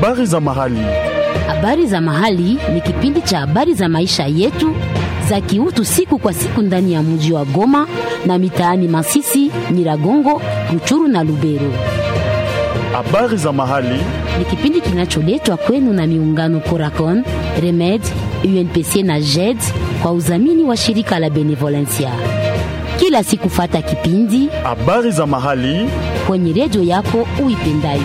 Habari za mahali. Habari za mahali ni kipindi cha habari za maisha yetu za kiutu siku kwa siku ndani ya mji wa Goma na mitaani Masisi, Nyiragongo, Ruchuru na Lubero. Habari za mahali. Ni kipindi kinacholetwa kwenu na miungano Coracon, Remed, UNPC na JED kwa udhamini wa shirika la Benevolencia. Kila siku fata kipindi Habari za mahali. kwenye redio yako uipendayo.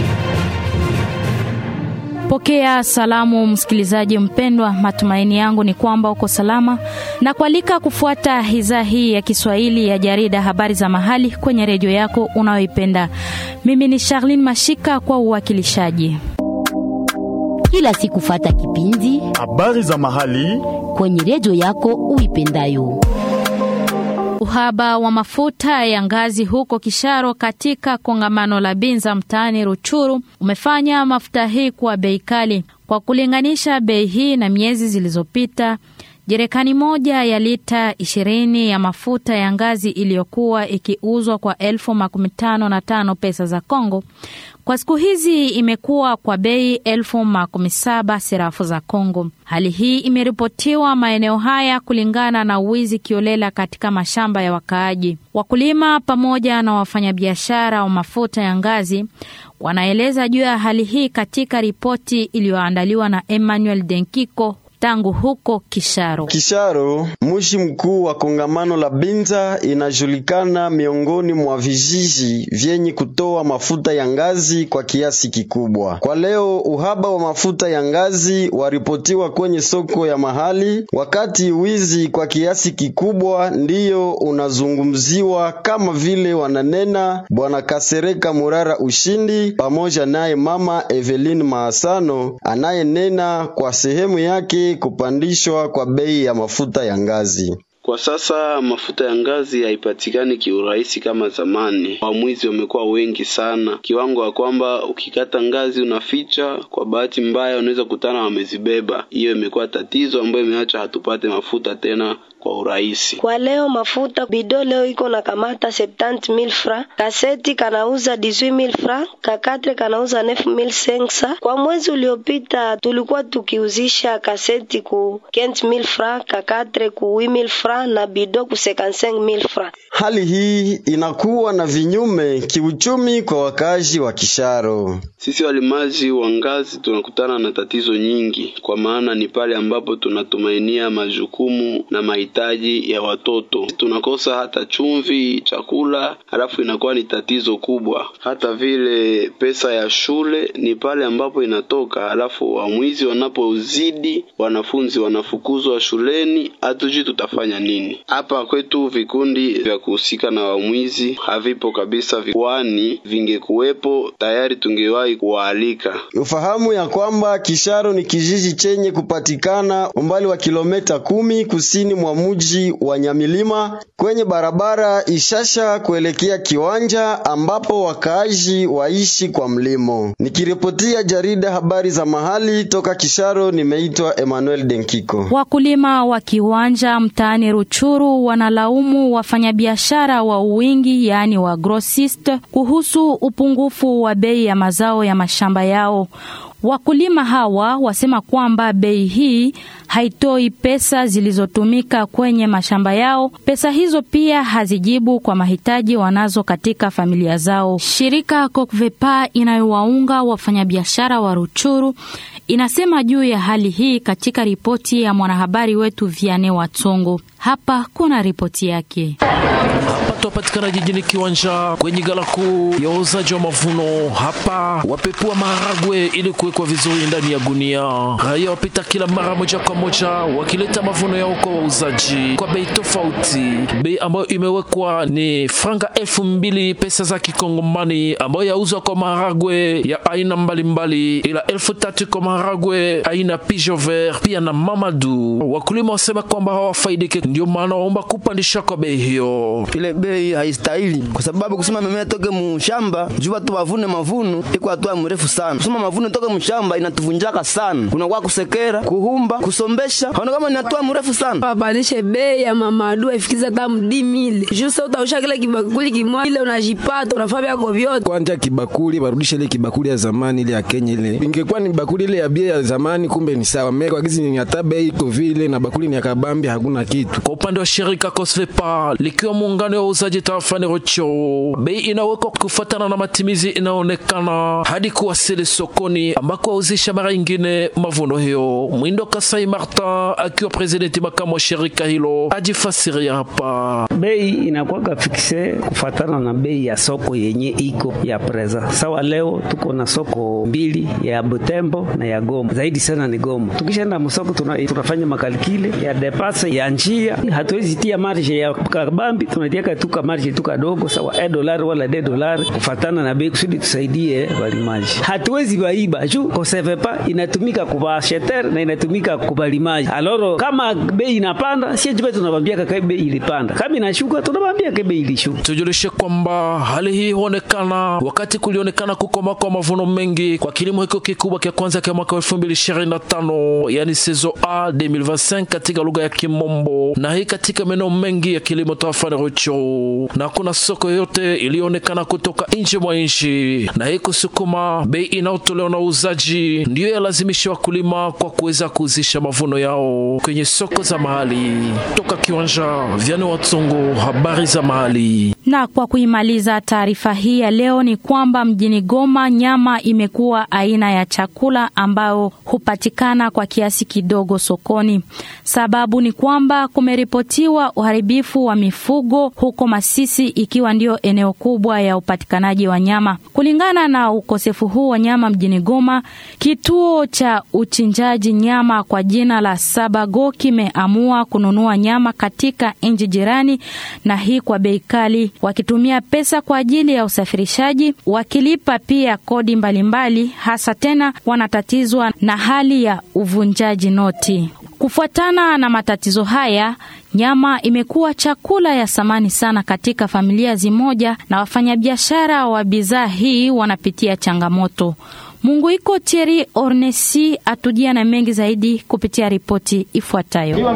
Pokea salamu msikilizaji mpendwa, matumaini yangu ni kwamba uko salama na kualika kufuata idhaa hii ya Kiswahili ya jarida habari za mahali kwenye redio yako unayoipenda. Mimi ni Charlene Mashika kwa uwakilishaji. Kila siku fata kipindi Habari za mahali. kwenye redio yako uipendayo. Uhaba wa mafuta ya ngazi huko Kisharo katika kongamano la Binza mtaani Ruchuru umefanya mafuta hii kuwa bei kali. Kwa kulinganisha bei hii na miezi zilizopita, jerekani moja ya lita ishirini ya mafuta ya ngazi iliyokuwa ikiuzwa kwa elfu makumi tano na tano pesa za Kongo kwa siku hizi imekuwa kwa bei elfu makumi saba serafu za Kongo. Hali hii imeripotiwa maeneo haya kulingana na uwizi kiolela katika mashamba ya wakaaji. Wakulima pamoja na wafanyabiashara wa mafuta ya ngazi wanaeleza juu ya hali hii katika ripoti iliyoandaliwa na Emmanuel Denkiko tangu huko Kisharo. Kisharo, mji mkuu wa kongamano la Binza, inajulikana miongoni mwa vijiji vyenye kutoa mafuta ya ngazi kwa kiasi kikubwa. Kwa leo, uhaba wa mafuta ya ngazi waripotiwa kwenye soko ya mahali, wakati wizi kwa kiasi kikubwa ndiyo unazungumziwa, kama vile wananena bwana Kasereka Murara Ushindi pamoja naye mama Evelyn Maasano anayenena kwa sehemu yake kupandishwa kwa bei ya mafuta ya ngazi. Kwa sasa mafuta ya ngazi haipatikani kiurahisi kama zamani. Wamwizi wamekuwa wengi sana, kiwango ya kwamba ukikata ngazi unaficha, kwa bahati mbaya unaweza kutana wamezibeba. Hiyo imekuwa tatizo ambayo imeacha hatupate mafuta tena kwa urahisi. Kwa leo mafuta bido leo iko na kamata 70000 francs, kaseti kanauza 18000 francs, kakatre kanauza 9500. Kwa mwezi uliopita tulikuwa tukiuzisha kaseti ku 15000 francs, kakatre ku 8000 francs na bido ku 55000 francs. Hali hii inakuwa na vinyume kiuchumi kwa wakazi wa Kisharo. Sisi walimaji wa ngazi tunakutana na tatizo nyingi, kwa maana ni pale ambapo tunatumainia majukumu na mahitaji ya watoto. Tunakosa hata chumvi, chakula, halafu inakuwa ni tatizo kubwa. Hata vile pesa ya shule ni pale ambapo inatoka, halafu wamwizi wanapozidi, wanafunzi wanafukuzwa shuleni, hatujui tutafanya nini. Hapa kwetu vikundi vya kuhusika na wamwizi havipo kabisa, kwani vingekuwepo tayari tungewahi kuwaalika. Ufahamu ya kwamba Kisharo ni kijiji chenye kupatikana umbali wa kilomita kumi kusini mwa mji wa Nyamilima kwenye barabara Ishasha kuelekea Kiwanja ambapo wakaaji waishi kwa mlimo. Nikiripotia jarida habari za mahali toka Kisharo, nimeitwa Emmanuel Denkiko. Wakulima wa Kiwanja mtaani Ruchuru wanalaumu wafanyabiashara wa uwingi, yaani wa grossist, kuhusu upungufu wa bei ya mazao ya mashamba yao. Wakulima hawa wasema kwamba bei hii haitoi pesa zilizotumika kwenye mashamba yao. Pesa hizo pia hazijibu kwa mahitaji wanazo katika familia zao. Shirika Kokvepa inayowaunga wafanyabiashara wa Ruchuru inasema juu ya hali hii katika ripoti ya mwanahabari wetu Viane Watsongo. Hapa kuna ripoti yake. Hapa tunapatikana jijini Kiwanja kwenye gala kuu ya uuzaji wa mavuno. Hapa wapepua maharagwe ili kuwekwa vizuri ndani ya gunia. Raia wapita kila mara moja kwa moja wakileta mavuno yao kwa wauzaji kwa bei tofauti. Bei ambayo imewekwa ni franga elfu mbili pesa za kikongomani ambayo yauzwa kwa maharagwe ya aina mbalimbali, ila elfu tatu kwa maharagwe aina pigeon vert pia na mamadu. Wakulima wasema kwamba hawafaidike, ndio maana waomba kupandisha kwa bei hiyo. ile bei haistahili, kwa sababu kusema mimea toke mshamba juu watu wavune mavuno iko hatua mrefu sana. Kusema mavuno toke mshamba inatuvunjaka sana, kunakuwa kusekera, kuhumba, kusomea kulombesha haona kama inatoa mrefu sana wapanishe bei ya mamadu ifikiza hata mdi mile juu sasa utausha kile kibakuli kimoja ile unajipata unafaa vyako vyote kwanja kibakuli warudishe ile kibakuli ya zamani ile ya Kenya ile ingekuwa ni bakuli ile ya bia ya zamani kumbe ni sawa meka kwa kizi ni hata bei iko vile na bakuli ni ya kabambi hakuna kitu Kwa upande wa shirika Cosvepa likiwa muungano wa uuzaji tarafani Rocho, bei inawekwa kufuatana na matimizi inaonekana hadi kuwasili sokoni ambako wauzisha mara ingine mavuno hiyo. Mwindo Kasai Martin akiwa presidenti makamu wa shirika hilo ajifasiria hapa. bei inakuwa fikse kufatana na bei ya soko yenye iko ya preza. Sawa, leo tuko na soko mbili ya Butembo na ya Goma, zaidi sana ni Goma. Tukishaenda msoko tuna, tunafanya makalikile ya depase ya njia, hatuwezi tia marge ya kabambi, tunatiaka tu ka marge tu kadogo, sawa e dolari wala de dolari kufatana na bei, kusudi tusaidie walimaji. Hatuwezi baiba juu kosevepa inatumika kwa acheteur na inatumika kwa balimaji. Aloro kama bei inapanda, sie jibe tunabambia kaka bei ilipanda, kama inashuka tunabambia kaka bei ilishuka. Tujulishe kwamba hali hii huonekana wakati kulionekana kukoma kwa mavuno mengi kwa kilimo hiko kikubwa kia kwanza kia mwaka wa 2025 yani sezo A 2025 katika lugha ya Kimombo, na hii katika maeneo mengi ya kilimo tarafani Rucho, na kuna soko yote iliyoonekana kutoka nje mwa nchi, na hii kusukuma bei inayotolewa na uuzaji ndiyo yalazimisha wakulima kwa kuweza kuuzisha mavuno yao kwenye soko za mahali. Toka kiwanja Vyani Watsongo, habari za mahali. Na kwa kuimaliza taarifa hii ya leo ni kwamba mjini Goma nyama imekuwa aina ya chakula ambayo hupatikana kwa kiasi kidogo sokoni. Sababu ni kwamba kumeripotiwa uharibifu wa mifugo huko Masisi, ikiwa ndio eneo kubwa ya upatikanaji wa nyama. Kulingana na ukosefu huu wa nyama mjini Goma, kituo cha uchinjaji nyama kwa jina la Sabago kimeamua kununua nyama katika nchi jirani, na hii kwa bei kali, wakitumia pesa kwa ajili ya usafirishaji, wakilipa pia kodi mbalimbali mbali, hasa tena wanatatizwa na hali ya uvunjaji noti. Kufuatana na matatizo haya, nyama imekuwa chakula ya samani sana katika familia zimoja, na wafanyabiashara wa bidhaa hii wanapitia changamoto. Munguiko Thierry Ornesi atujia na mengi zaidi kupitia ripoti ifuatayo.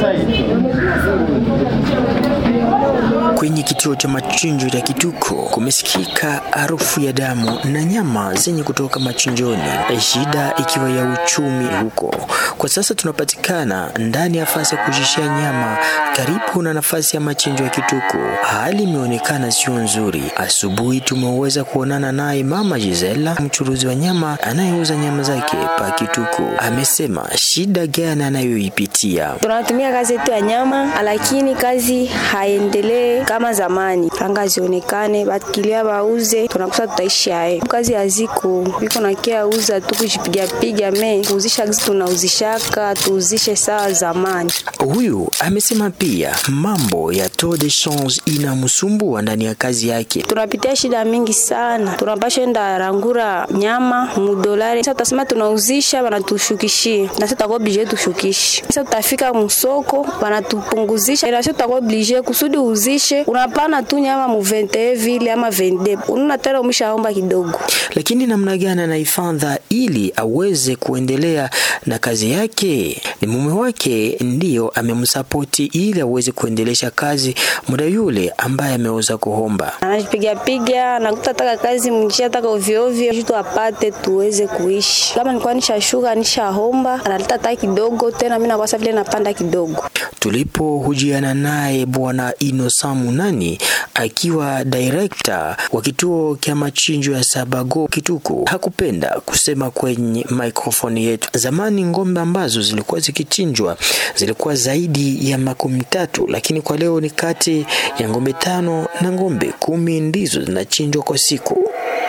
Kwenye kituo cha machinjo ya Kituko kumesikika harufu ya damu na nyama zenye kutoka machinjoni, shida ikiwa ya uchumi huko. Kwa sasa tunapatikana ndani ya nafasi ya kujishia nyama karibu na nafasi ya machinjo ya Kituko. Hali imeonekana sio nzuri. Asubuhi tumeweza kuonana naye mama Gisela, mchuruzi wa nyama anayeuza nyama zake pa Kituko. Amesema shida gani anayoipitia. Tunatumia kazi yetu ya nyama, lakini kazi haendelee kama zamani, franga zionekane, bakilia bauze, tunakusa tutaishi haye. Kazi haziko biko na kia uza tu kujipiga piga me kuuzisha gizi tunauzishaka tuuzishe sawa zamani. Huyu amesema pia mambo ya taux de change inamsumbua ndani ya kazi yake. Tunapitia shida mingi sana, tunapasha enda rangura nyama mudolari. Sasa tutasema tunauzisha, wanatushukishia na sasa tutakuwa oblige tushukishe. Sasa tutafika msoko, wanatupunguzisha, na sasa tutakuwa oblige kusudi uzishe, unapana tu nyama mu 21 vile ama 22 ununa tena umeshaomba kidogo. Lakini namna gani anaifadha ili aweze kuendelea na kazi yake? Ni mume wake ndiyo amemsapoti ili aweze kuendelesha kazi muda yule ambaye ameweza kuomba. Anajipiga piga, anakuta taka kazi mjia taka ovyo ovyo, kitu apate tuweze kuishi. Kama nilikuwa nishashuka nishahomba, analeta taka kidogo tena, mimi nakwasa vile napanda kidogo. Tulipohujiana naye Bwana Inosa Munani akiwa director wa kituo cha machinjo ya Sabago Kituku, hakupenda kusema kwenye microphone yetu. Zamani ng'ombe ambazo zilikuwa zikichinjwa zilikuwa zaidi ya makumi tatu, lakini kwa leo ni kati ya ng'ombe tano na ng'ombe kumi ndizo zinachinjwa kwa siku.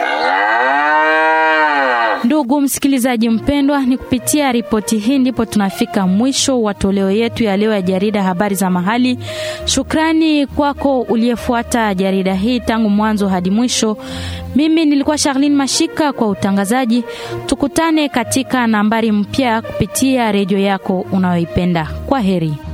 Ndugu msikilizaji mpendwa, ni kupitia ripoti hii ndipo tunafika mwisho wa toleo yetu ya leo ya jarida habari za mahali. Shukrani kwako uliyefuata jarida hii tangu mwanzo hadi mwisho. Mimi nilikuwa Charlene Mashika kwa utangazaji. Tukutane katika nambari mpya kupitia redio yako unayoipenda. Kwa heri.